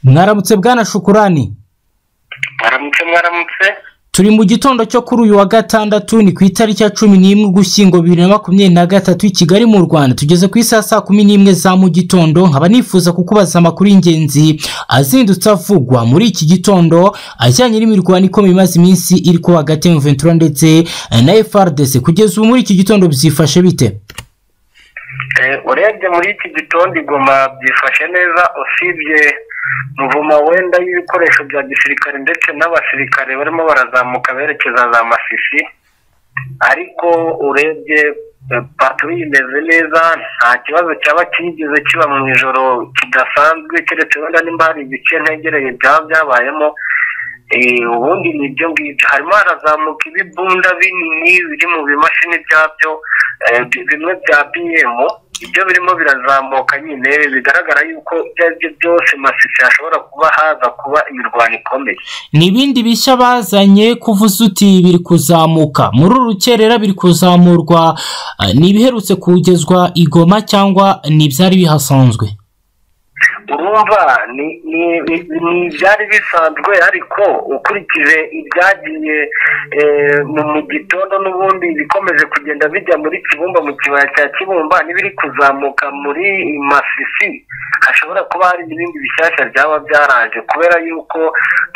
mwaramutse bwana shukurani mwaramutse mwaramutse turi mu gitondo cyo kuri uyu wa gatandatu ni ku itariki ya cumi n'imwe ugushyingo bibiri na makumyabiri na gatatu i kigali mu rwanda tugeze ku isaha saa kumi n'imwe za mu gitondo nkaba nifuza kukubaza amakuru y'ingenzi azindutse avugwa muri iki gitondo ajyanye n'imirwano ikomeye imaze iminsi iri kuba hagati ya ventura ndetse na frdc kugeza ubu muri iki gitondo byifashe bite Eh, urebye muri iki gitondo igoma byifashe neza usibye muvumo wenda y'ibikoresho bya gisirikare ndetse n'abasirikare barimo barazamuka berekeza za masisi ariko urebye eh, paturi imeze neza nta kibazo cyaba cyigeze kiba mu ijoro kidasanzwe keretse wenda nimba hari ibice ntegereye byaba byabayemo Eh, ubundi ni ibyo ngibyo harimo harazamuka ibibunda binini biri mu bimashini byabyo eh, bi- bimwe bya bm ibyo birimo birazamuka nyine bigaragara yuko ibyo ari byo byose masisi hashobora kuba haza kuba imirwano ikomeye ni ibindi bishya bazanye kuvuza uti biri kuzamuka muri urukerera biri kuzamurwa eh, ni ibiherutse kugezwa i Goma cyangwa ni ibyari bihasanzwe urumva ni ni ni- ni ibyari bisanzwe ariko ukurikije ibyagiye eh, mu mu gitondo n'ubundi bikomeje kugenda bijya muri kibumba mu kibaya cya kibumba n'ibiri kuzamuka muri masisi hashobora kuba hari n'ibindi bishyashya byaba byaraje kubera yuko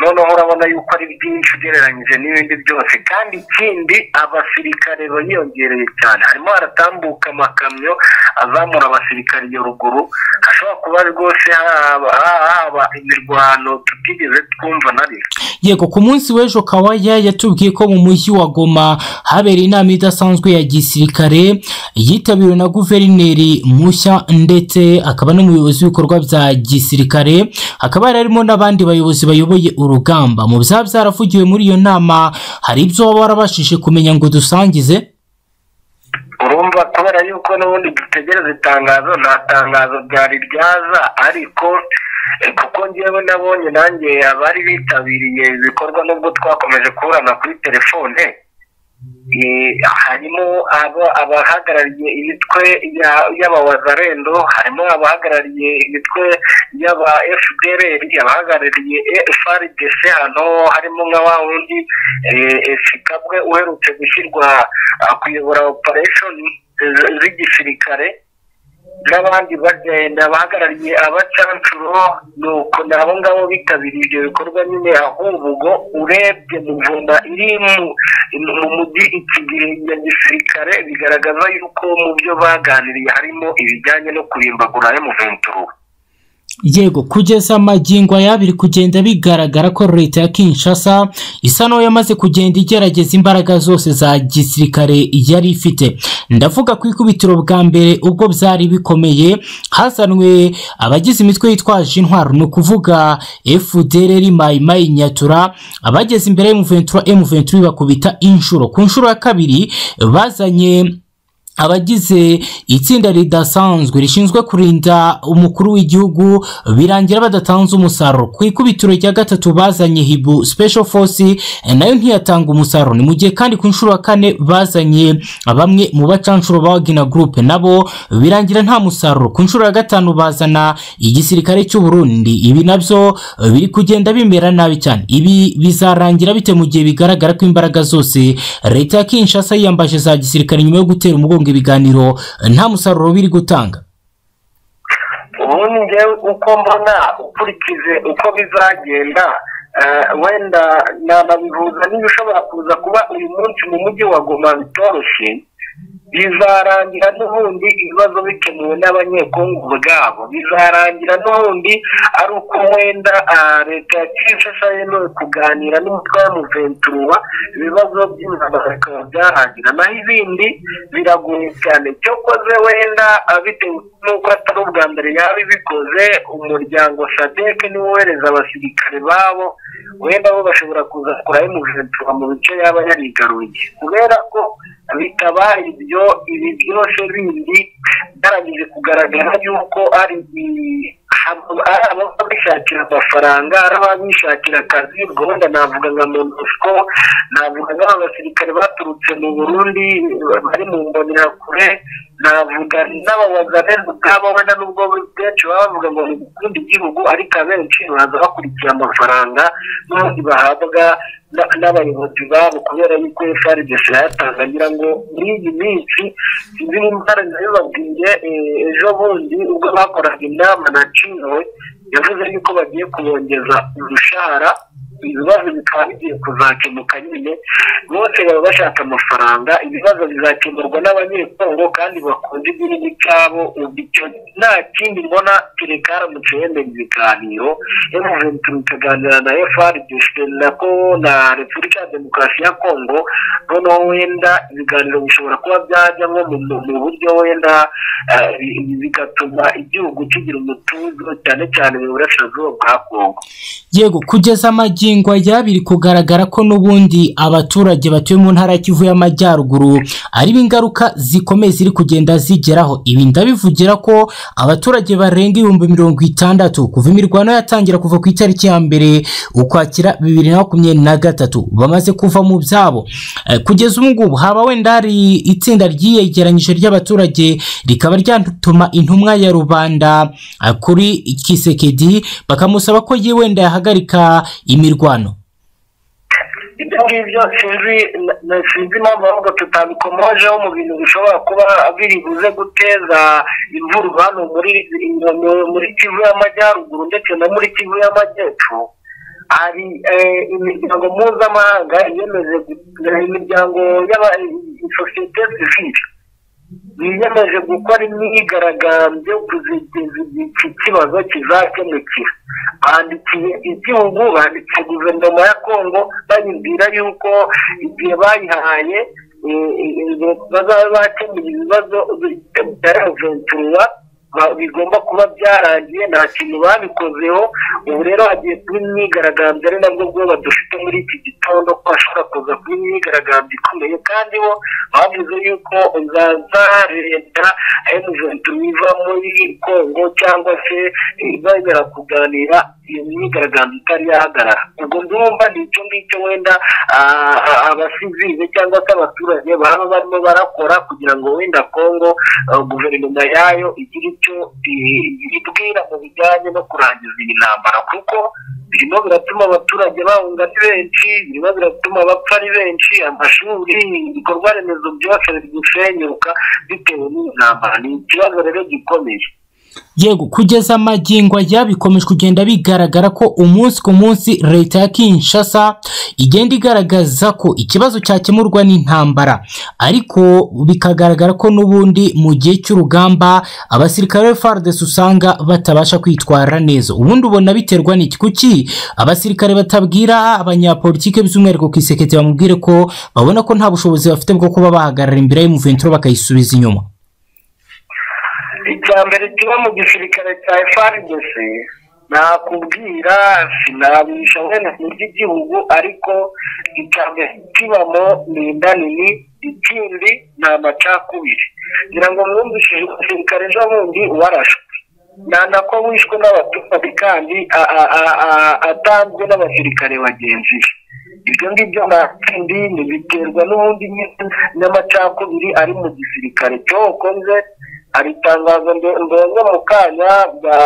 noneho urabona yuko ari byinshi ugereranyije n'ibindi byose kandi ikindi abasirikare bariyongereye cyane harimo haratambuka amakamyo azamura abasirikare iyo ruguru hashobora kuba rwose haba haba imirwano tutigeze twumva na rimwe yego ku munsi w'ejo kawaya yatubwiye ko mu mujyi wa goma habereye inama idasanzwe ya gisirikare yitabiriwe na guverineri mushya ndetse akaba n'umuyobozi w'ibikorwa bya gisirikare hakaba hari harimo n'abandi bayobozi bayoboye urugamba mu byaba byaravugiwe muri iyo nama hari ibyo baba barabashije kumenya ngo dusangize urumva kubera yuko n'ubundi dutegereza itangazo nta tangazo ryari ryaza ariko eh, kuko ngewe nabonye nanjye abari bitabiriye ibikorwa nubwo twakomeje kuburana kuri telefone eh, harimo aba- abahagarariye imitwe ya- y'abawazarendo harimo abahagarariye imitwe y'aba fdr abahagarariye frdc hano harimo nka wa wundi eh, eh, sikabwe uherutse gushyirwa ah, kuyobora operation z- z'igisirikare n'abandi bagenda bahagarariye abacancuro nuko n'abo ngabo bitabiriye ibyo bikorwa nyine ahubwo urebye muvuna iri mu- mu mujyi ikigiri ya gisirikare bigaragaza yuko mu byo baganiriye harimo ibijyanye no kurimbagura emuventuru yego kugeza amagingo aya biri kugenda bigaragara ko leta ya kinshasa isa n'aho yamaze kugenda igerageza imbaraga zose za gisirikare yari ifite ndavuga ku ikubitiro bwa mbere ubwo byari bikomeye hazanwe abagize imitwe yitwaje intwaro ni ukuvuga fdr mayimayi nyatura abageze imbere y'umuventura emuventura ibakubita inshuro ku nshuro ya kabiri bazanye abagize itsinda ridasanzwe rishinzwe kurinda umukuru w'igihugu birangira badatanze umusaruro ku ikubitiro rya gatatu bazanye hibu special force eh, nayo ntiyatanga umusaruro ni mu gihe kandi ku nshuro ya kane bazanye bamwe mu bacanshuro ba wagina group nabo birangira nta musaruro ku nshuro ya gatanu bazana igisirikare cy'u Burundi ibi nabyo eh, biri kugenda bimera nabi cyane ibi bizarangira bite mu gihe bigaragara ko imbaraga zose leta ya kinshasa yiyambaje za gisirikare nyuma yo gutera umugongo ibiganiro eh, nta musaruro biri gutanga ubundi njyewe uko mbona ukurikije uko bizagenda eh, wenda nanabihuza n'ibishobora kuza kuba uyu munsi mu mujyi wa goma bitoroshye bizarangira n'ubundi ibibazo bikemuwe n'abanyekongo ubwabo bizarangira n'ubundi ari uko wenda ah, leta ya kinshasa yemewe kuganira n'umutwe wa muventura ibibazo by'intambara bikaba byarangira naho ibindi biragoye cyane cyokoze wenda ah, bitewe n'uko atari ubwa mbere yaba ibikoze umuryango sadeke niwo wohereza abasirikare babo wenda bo bashobora kuza kurayo muventura mu bice yaba yarigaruye kubera ko bikaba ibyo ibi byose bindi byarangije kugaragara yuko ari i- hab- ari ababa bishakira amafaranga ari ababa bishakira akazi ubwo wenda navuga nka monusco navuga nk'aba basirikare baturutse mu burundi bari mu mbonerakure navuga n'ababazaneza ubwabo wenda n'ubwo benshi baba bavuga ngo ni gukunda igihugu ariko abenshi baza bakurikiye amafaranga n'ubundi bahabwa n'abayobozi babo kubera yuko frdc yayatanze agira ngo muri iyi minsi sinzi nimba nabibabwiye ejo bundi ubwo bakoraga inama na cino yavuze yuko bagiye kubongeza urushahara ibibazo bikaba bigiye kuzakemuka nyine bose baba bashaka amafaranga ibibazo bizakemurwa n'abanyekongo kandi bakunda igihugu cyabo nta kindi mbona kereka haramutse yemera ibiganiro emuveni turi tukaganira na efaridesite nako na repubulika ya demokarasi ya kongo noneho wenda ibiganiro bishobora kuba byajya nko mu buryo wenda bigatuma igihugu kigira umutuzo cyane cyane mu burasirazuba bwa kongo yego kugeza amagi aya biri kugaragara ko n'ubundi abaturage batuye mu ntara Kivu y'amajyaruguru ari ingaruka zikomeye ziri kugenda zigeraho ibi ndabivugira ko abaturage barenga ibihumbi mirongo itandatu kuva imirwano yatangira kuva ku itariki ya mbere ukwakira bibiri na makumyabiri na gatatu bamaze kuva mu byabo kugeza ubu ngubu haba wenda hari itsinda ryiyegeranyije ry'abaturage rikaba ryatuma intumwa ya rubanda kuri kisekedi bakamusaba ko wenda yahagarika imirwano ibyo ngibyo sinzi impamvu ahubwo tutabikomojeho mu bintu bishobora kuba biri buze guteza imvura hano muri kivu y'amajyaruguru ndetse no muri kivu y'amajyepfo hari imiryango mpuzamahanga iyemeje imiryango y'amasosiyete sivire yiyemeje gukora imyigaragambyo kuzigiza iki kibazo kizakemukira bandikiye igihugu bandikiye guverinoma ya kongo bayibwira yuko igihe bayihaye bazaba bakemura ibibazo byaraventurwa bigomba kuba byarangiye nta kintu babikozeho ubu rero hagiye kuba imyigaragambyo ari nabwo bwoba dufite muri iki gitondo ko hashobora kuza kuba imyigaragambyo ikomeye kandi bo bavuze yuko zaza leta emuventi iva muri kongo cyangwa se bemera kuganira iyo myigaragambyo itari yahagarara ubwo ndumva ni icyo ngicyo wenda abasizize cyangwa se abaturage baba barimo barakora kugira ngo wenda kongo guverinoma yayo igire icyo ibibwira mu bijyanye no kurangiza iyi ntambara kuko birimo biratuma abaturage bahunga ari benshi birimo biratuma abapfa ari benshi amashuri ibikorwa remezo byose biri gusenyuka bitewe n'iyi ntambara ni ikibazo rero gikomeye yego kugeza amagingo aya bikomeje kugenda bigaragara ko umunsi ku munsi leta ya kinshasa igenda igaragaza ko ikibazo cyakemurwa n'intambara ariko bikagaragara ko n'ubundi mu gihe cy'urugamba abasirikare fardesi usanga batabasha kwitwara neza ubundi ubona biterwa n'iki kuki abasirikare batabwira abanyapolitike by'umwihariko ku isekete bamubwire ko babona ko nta bushobozi bafite bwo kuba bahagarara imbere y'umuventuro bakayisubiza inyuma icya mbere kiba mu gisirikare cya frdc nakubwira sinabisha wenda ku by'igihugu ariko icya mbere kibamo ni inda nini ikindi ni amacakubiri ngira ngo mwumvishe umusirikare ejo bundi warashwe nana ko wishwe n'abaturage kandi atanzwe n'abasirikare bagenzi be ibyo ngibyo nta kindi ntibiterwa n'ubundi n'amacakubiri ari mu gisirikare cyokoze hari itangazo ndende mu kanya bwa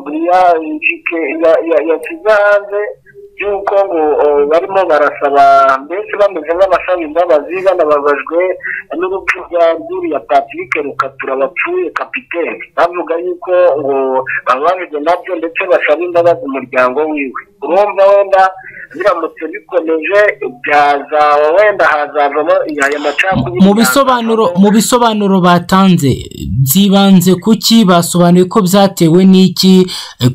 buriya yashyize hanze y'uko ngo barimo barasaba mbese bameze nk'abasaba imbabazi banababajwe n'urupfu rwa ruriya patrick rukatura bapfuye kapitene bavuga yuko ngo bababajwe nabyo ndetse basaba imbabazi umuryango wiwe urumva wenda biramutse bikomeje byazaba wenda hazavamo aya macakubiri mu bisobanuro mu bisobanuro batanze byibanze kuki basobanuye ko byatewe n'iki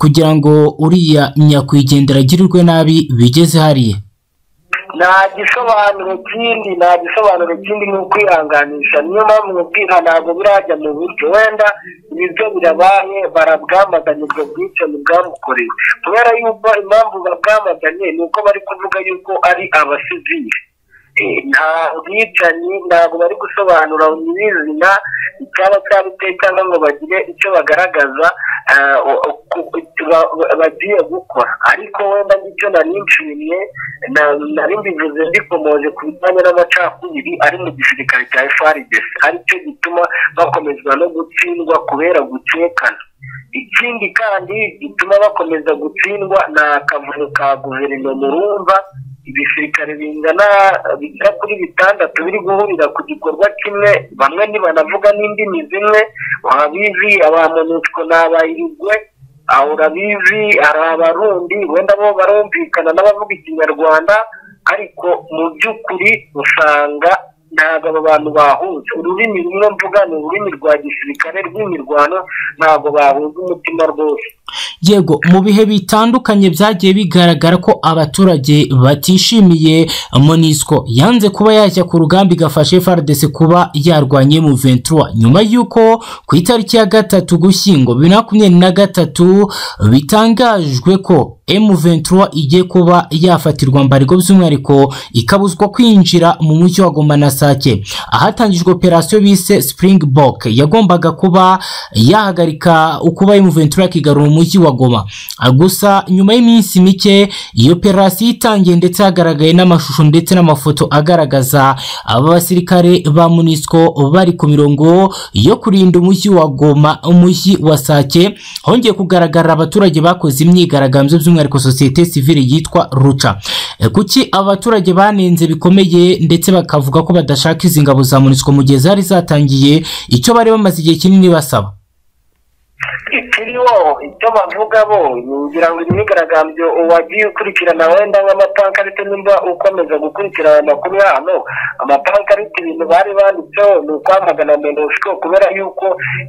kugira ngo uriya nyakwigendera agirirwe nabi bigeze hariya nta gisobanuro kindi nta gisobanuro kindi ni ukwihanganisha niyo mpamvu mubwira ntabwo birajya mu buryo wenda ibyo birabaye barabwamaganye ubwo bwicanyi bwamukoreye kubera yuko impamvu babwamaganye ni uko bari kuvuga yuko ari abasivire nta bwicanyi ntabwo bari gusobanura nyirizina cyaba cyabiteye cyangwa ngo bagire icyo bagaragaza bagiye gukora ariko wenda icyo nari nshimiye nari mbivuze mbikomoje ku bijyanye n'amacakubiri ari mu gisirikare cya frdc aricyo gituma bakomezwa no gutsindwa kubera gucekana ikindi kandi gituma bakomeza gutsindwa ni akavuyo ka guverinoma urumva ibisirikare bingana bigera kuri bitandatu biri guhurira ku gikorwa kimwe bamwe ntibanavuga n'indimi zimwe ababizi abamonusco ni abayirigwe aho urabizi hari abarundi wenda bo barumvikana n'abavuga ikinyarwanda ariko mu by'ukuri usanga ntabwo aba bantu bahuje ururimi rumwe mvuga ni ururimi rwa gisirikare rw'imirwano ntabwo bahuje umutima rwose yego mu bihe bitandukanye byagiye bigaragara ko abaturage batishimiye monisco yanze kuba yajya ku rugamba igafasha frdc kuba yarwanye mu ventura nyuma y'uko ku itariki ya gatatu gushyingo bibiri na makumyabiri na gatatu bitangajwe ko M23 igiye kuba yafatirwa mbarego by'umwihariko ikabuzwa kwinjira mu mujyi wa Goma na Sake ahatangijwe operasiyo bise Springbok yagombaga kuba yahagarika ukuba M23 yakigarura umujyi wa Goma gusa nyuma y'iminsi mike iyo operasiyo itangiye ndetse hagaragaye n'amashusho ndetse n'amafoto agaragaza aba basirikare ba MONUSCO bari ku mirongo yo kurinda umujyi wa Goma umujyi wa Sake hongeye kugaragara abaturage bakoze imyigaragambyo by'umwihariko sosiyete sivile yitwa ruca kuki abaturage banenze bikomeye ndetse bakavuga ko badashaka izi ngabo za munisiko mu gihe zari zatangiye icyo bari bamaze igihe kinini basaba ikiriho icyo bavuga bo ngira ngo imyigaragambyo wagiye ukurikirana wenda nk'amapankarite nimba ukomeza gukurikirana amakuru hano amapankarite ibintu bari banditseho ni ukwamagana menosiko kubera yuko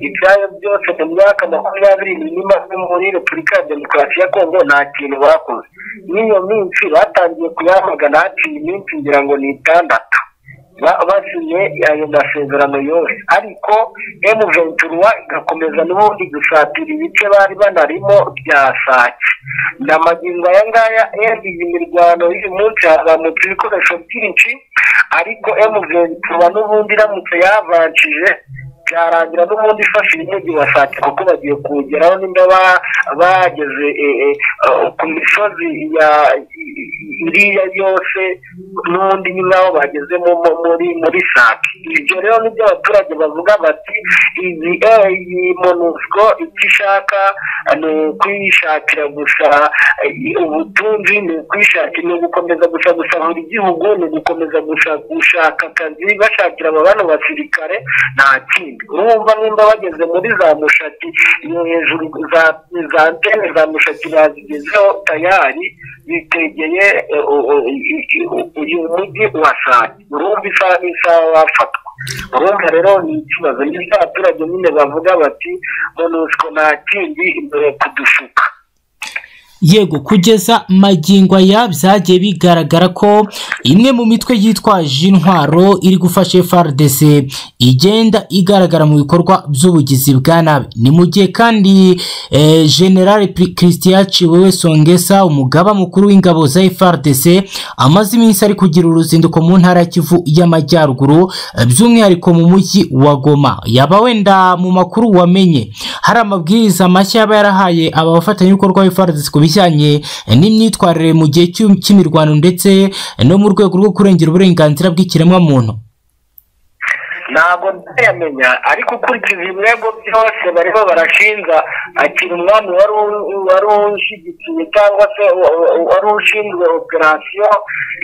ibyayo byose mu myaka makumyabiri n'imaze muri repubulika ya demokarasi ya kongo nta kintu bakoze n'iyo minsi batangiye kuyamagana haciye iminsi ngira ngo ni itandatu basinye ayo masezerano yose ariko emu ventura igakomeza n'ubundi gusatira ibice bari banarimo bya sake na magingo aya ngaya iyi mirwano y'uyu munsi hazamutse ibikoresho byinshi ariko emu ventura n'ubundi iramutse yavanshije byarangira n'ubundi ifashije umujyi wa sake kuko bagiye kuwugeraho nimba bageze ku misozi iriya yose n'ubundi ni nkaho bageze muri muri sake ibyo rero nibyo abaturage bavuga bati iyi iyi monusco icyo ishaka ni ukwishakira gusa ubutunzi ni ukwishakira ni ugukomeza gusa gusahura igihugu ni ugukomeza gusa gushaka akazi bashakira aba bano basirikare nta kindi urumva nimba bageze muri za mushaki ni hejuru za antene za mushaki bazigezeho tayari bitegeye uyu mujyi wasake urumva isaha n'isaha wafatwa urumva rero ni ikibazo n'ibyo abaturage nyine bavuga bati monusco nta kindi imbere kudushuka yego kugeza magingo aya byagiye bigaragara ko imwe mu mitwe yitwaje intwaro iri gufasha FRDC igenda igaragara mu bikorwa by'ubugizi bwa nabi ni mu gihe kandi eh, general christian ciwewe songesa umugaba mukuru w'ingabo za FRDC amaze iminsi ari kugira uruzinduko mu ntara ya kivu y'amajyaruguru by'umwihariko mu mujyi wa goma yaba wenda mu makuru wamenye hari amabwiriza mashya yaba yarahaye aba bafatanyabikorwa ba FRDC ku bijyanye n'imyitwarire mu gihe cy'imirwano ndetse no mu rwego rwo kurengera uburenganzira bw'ikiremwamuntu ntabwo nzayamenya ariko ukurikije ibirego byose bariho barashinja akiri umwami wari ushyigikiye cyangwa se wari ushinzwe operasiyo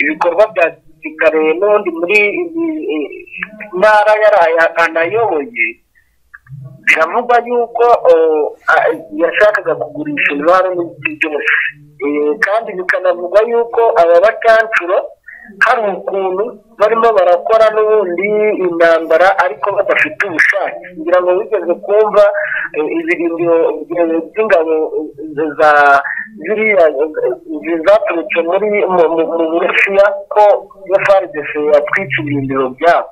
ibikorwa bya gisirikare n'ubundi muri ntara yaraye anayoboye biravugwa yuko yashakaga kugurisha intwaro n'ibiti byose kandi bikanavugwa yuko aba bakancuro hari ukuntu barimo barakora n'ubundi intambara ariko badafite ubushake kugira ngo wigeze kumva ibirindiro by'ingabo za ziriya zaturutse muri mu burusiya ko iyo faridesi yatwitse ibirindiro byabo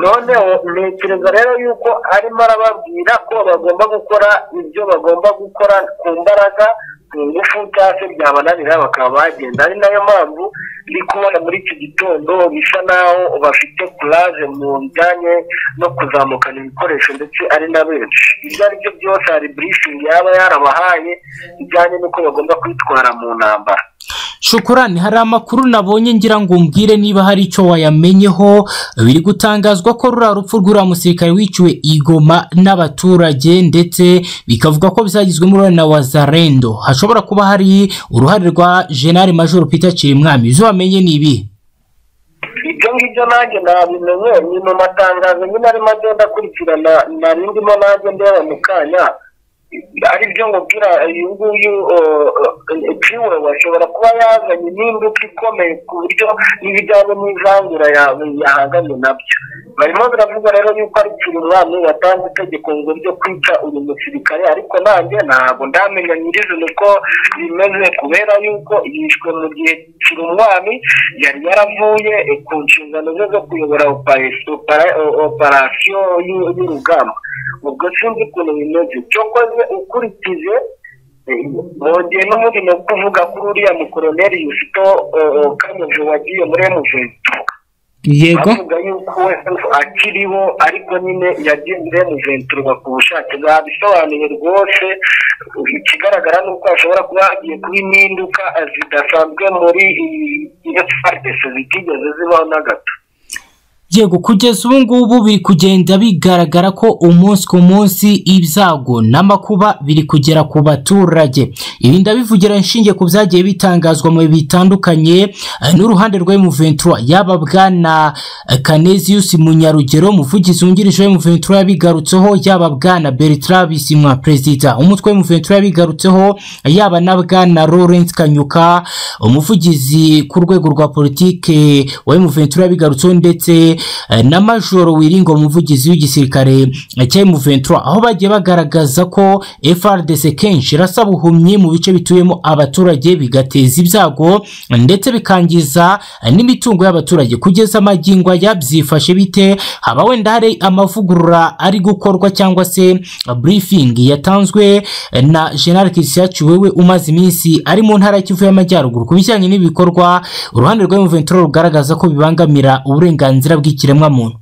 noneho ntekereza rero yuko arimo arababwira ko bagomba gukora ibyo bagomba gukora ku mbaraga ku ngufu cyangwa se byabananira bakaba bagenda ari nayo mpamvu ndi kubona muri iki gitondo bisa naho bafite kuraje mu bijyanye no kuzamukana ibikoresho ndetse ari na benshi ibyo ari byo byose hari burifingi yaba yarabahaye bijyanye n'uko bagomba kwitwara mu ntambara shukurani hari amakuru nabonye ngira ngo umbwire niba hari icyo wayamenyeho biri gutangazwa ko ruriya rupfu rw'uriya musirikare wiciwe igoma n'abaturage ndetse bikavuga ko bizagizwemo uruhare na wazarendo hashobora kuba hari uruhare rwa jenali majoro peter kirimwami izo wamenye ni ibi ibyo ngibyo nanjye nabimenye ni mu matangazo nyine arimo agenda akurikirana narindimo nanjye ndeba mu kanya aribyo ngubwira uyu nguyu piwe ashobora kuba yazanye n'imbuto ikomeye ku buryo n'ibijyanye n'ivangura yahanganye nabyo barimo biravuga rero yuko ari kirimwami watanze itegeko ngo ryo kwica uyu musirikare ariko nanjye ntabwo ndamenya nyirizina uko bimeze kubera yuko yishwe mu gihe kirimwami yari yaravuye ku nshingano ze zo kuyobora operasiyo y'urugamba ubwo sinzi ukuntu bimeze cyokoze ukurikije bongeye n'umurimo wo kuvuga kuri uriya mukoroneri yusito kanyuze wagiye muri emuventu yego bavuga yuko akiriho ariko nyine yagiye muri emuventu ku bushake babisobanuye rwose ikigaragara ni uko ashobora kuba hagiye kuba impinduka zidasanzwe muri iyo faridesi zitigeze zibaho na gato yego kugeza ubu ngubu biri kugenda bigaragara ko umunsi ku munsi ibyago n'amakuba biri kugera ku baturage ibi ndabivugira inshinge ku byagiye bitangazwa mu bitandukanye n'uruhande rwa emuventura yaba bwana kaneziyusi munyarugero muvugizi wungirije wa emuventura yabigarutseho yaba bwana bertrand bisimwa perezida umutwe w'emuventura yabigarutseho yaba na bwana lawrence kanyuka umuvugizi ku rwego rwa politike wa emuventura yabigarutseho ndetse na majoro wiringo umuvugizi w'igisirikare cya emuventura aho bagiye bagaragaza ko frdc kenshi irasaba ubuhumyi mu bice bituyemo abaturage bigateza ibyago ndetse bikangiza n'imitungo y'abaturage kugeza amagingo ya byifashe bite haba wenda hari amavugurura ari gukorwa cyangwa se burifingi yatanzwe na general christian wewe umaze iminsi ari mu ntara y'ikivu y'amajyaruguru ku bijyanye n'ibikorwa uruhande rwa emuventura rugaragaza ko bibangamira uburenganzira bw'ikiremwamuntu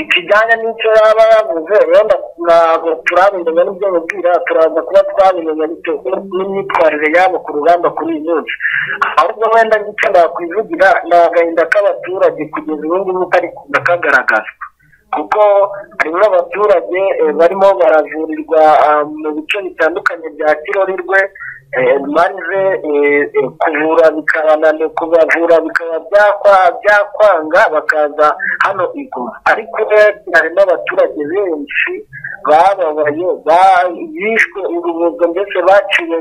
ikijyanye n'icyo yaba yavuze wenda ntabwo turabimenya n'ibyo mubwira turaza kuba twabimenya bitewe n'imyitwarire yabo ku rugamba kuri iyi minsi ahubwo wenda n'icyo nakwivugira ni agahinda k'abaturage kugeza ubu ngubu kari kagaragazwa kuko harimo abaturage barimo baravurirwa mu bice bitandukanye bya kirorerwe maze kuvura bikabananira kubavura bikaba byakwanga bakaza hano iguma ariko hari n'abaturage benshi bababaye bishwe urubuga ndetse baciwe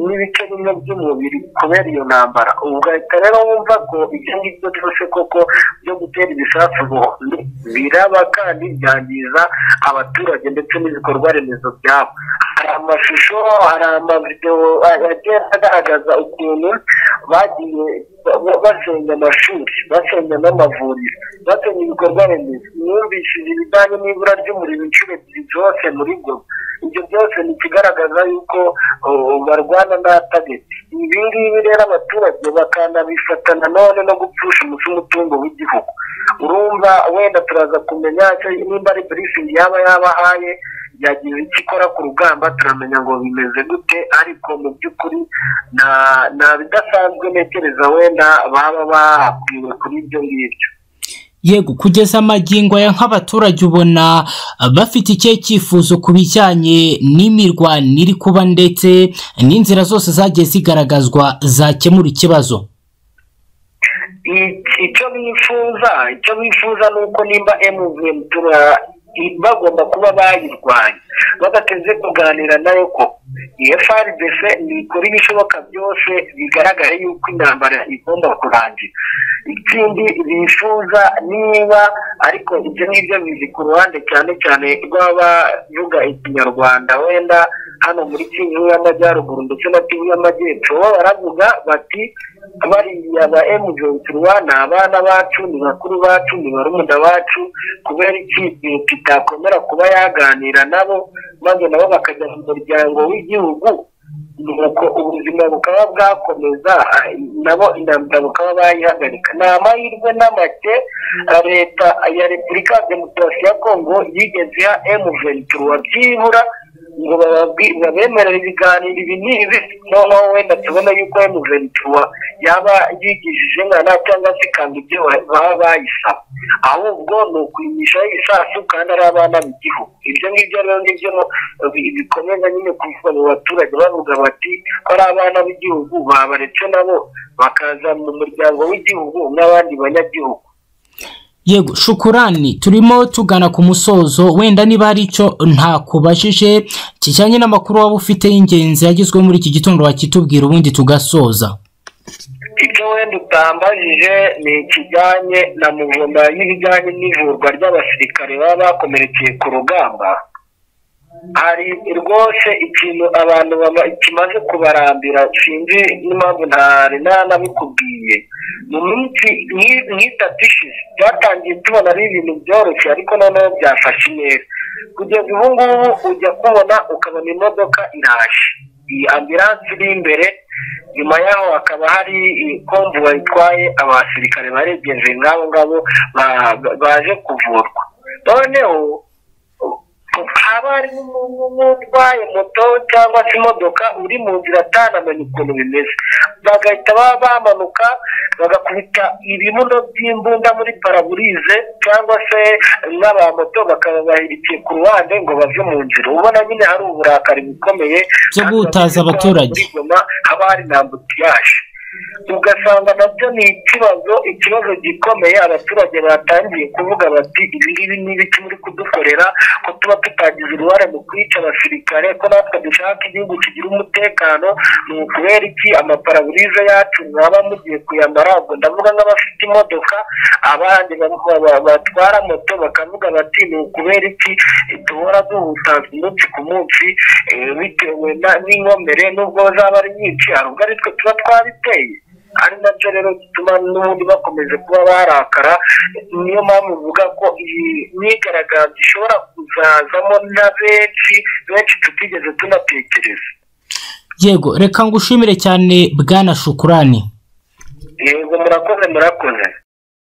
n'ibice bimwe by'umubiri kubera iyo ntambara ugahita rero wumva ko ibyo ngibyo byose koko byo gutera ibisasu bohoni biraba kandi byangiza abaturage ndetse n'ibikorwa remezo byabo hari amashusho hari amavidewo agenda agaragaza ukuntu bagiye basenya amashuri basenya n'amavuriro basenya ibikorwa remezo mwumvishije ibijyanye n'ibura ry'umuriro inshuro ebyiri zose muri goma ibyo byose ni ikigaragaza yuko barwana n'atabiti ibi ngibi rero abaturage bakanabifata nanone no gupfusha umuco umutungo w'igihugu urumva wenda turaza kumenya nimba ari burifingi yaba yabahaye yagize icyo ikora ku rugamba turamenya ngo bimeze gute ariko mu by'ukuri nta bidasanzwe ntekereza wenda baba bakwiwe kuri ibyo ngibyo yego kugeza amagingo aya nk'abaturage ubona bafite ikihe cyifuzo ku bijyanye n'imirwano iri kuba ndetse n'inzira zose zagiye zigaragazwa zakemura ikibazo icyo bifuza icyo bifuza ni uko nimba emuventura bagomba kuba bayirwanya badateze kuganira nayo ko iyo frdc nikora ibishoboka byose bigaragara yuko intambara igomba kurangira ikindi bifuza niba ariko ibyo ngibyo bizi ku ruhande cyane cyane rw'abavuga ikinyarwanda wenda hano muri kivu y'amajyaruguru ndetse na kivu y'amajyepfo bo baravuga bati bariya ba emujenturwa ni abana bacu ni bakuru bacu ni barumuna bacu kubera iki tutakomera kuba yaganira nabo maze nabo bakajya mu muryango w'igihugu nuko ubuzima bukaba bwakomeza nabo intambara bukaba bayihagarika ni amahirwe n'amake leta ya repubulika ya demokarasi ya kongo yigeze ya emu ventura byibura ngo babemerere ibiganiro ibi n'ibi noneho wenda tubona yuko emu ventura yaba yigishije nkana cyangwa se ikanga ibyo baba bayisaba ahubwo ni ukwimisha ibisasu kandi ari abana b'igihugu ibyo ngibyo rero ngibyo bikomeza nyine kuvuga mu baturage bavuga bati ko ari abana b'igihugu babaretse nabo bakaza mu muryango w'igihugu n'abandi banyagihugu yego shukurani turimo tugana ku musozo wenda niba hari icyo ntakubajije kijyanye n'amakuru waba ufite y'ingenzi yagizwe muri iki gitondo wakitubwira ubundi tugasoza icyo wenda utambajije ni ikijyanye na muvoma y'ibijyanye n'ivurwa ry'abasirikare baba bakomerekeye ku rugamba hari rwose ikintu abantu kimaze kubarambira sinzi n'impamvu ntari nanabikubwiye mu minsi nk'itatu ishize byatangiye tubona ari ibintu byoroshye ariko noneho byafashe neza kugeza ubu ngubu ujya kubona ukabona imodoka iraje iyi ambiranse iri imbere nyuma yaho hakaba hari komvu bayitwaye abasirikare baregeje nk'abo ngabo baje kuvurwa noneho haba harimo n'utwaye moto cyangwa se imodoka uri mu nzira atanamenya ukuntu bimeze bagahita baba bamanuka bagakubita ibibuno by'imbunda muri paraburize cyangwa se n'abamoto bakababahirikiye ku ruhande ngo bave mu nzira ubona nyine hari uburakari bukomeye byo gutaza abaturage haba hari na ambutiyaje ugasanga nabyo ni ikibazo ikibazo gikomeye abaturage batangiye kuvuga bati ibi ngibi ni ibiki muri kudukorera ko tuba tutagize uruhare mu kwica abasirikare ko natwe dushaka igihugu kigira umutekano ni ukubera iki amaparaburize yacu mwaba mugiye kuyambara ubwo ndavuga nk'abafite imodoka abandi batwara moto bakavuga bati ni ukubera iki duhora duhutaza umunsi ku munsi bitewe n'inkomere n'ubwo zaba ari nyinshi hari ubwo ari twe tuba twabiteye ari nacyo rero gituma n'ubundi bakomeje kuba barakara niyo mpamvu uvuga ko iyi myigaragambyo ishobora kuzazamo na benshi benshi tutigeze tunatekereza yego reka ngushimire cyane bwana shukurani yego murakoze murakoze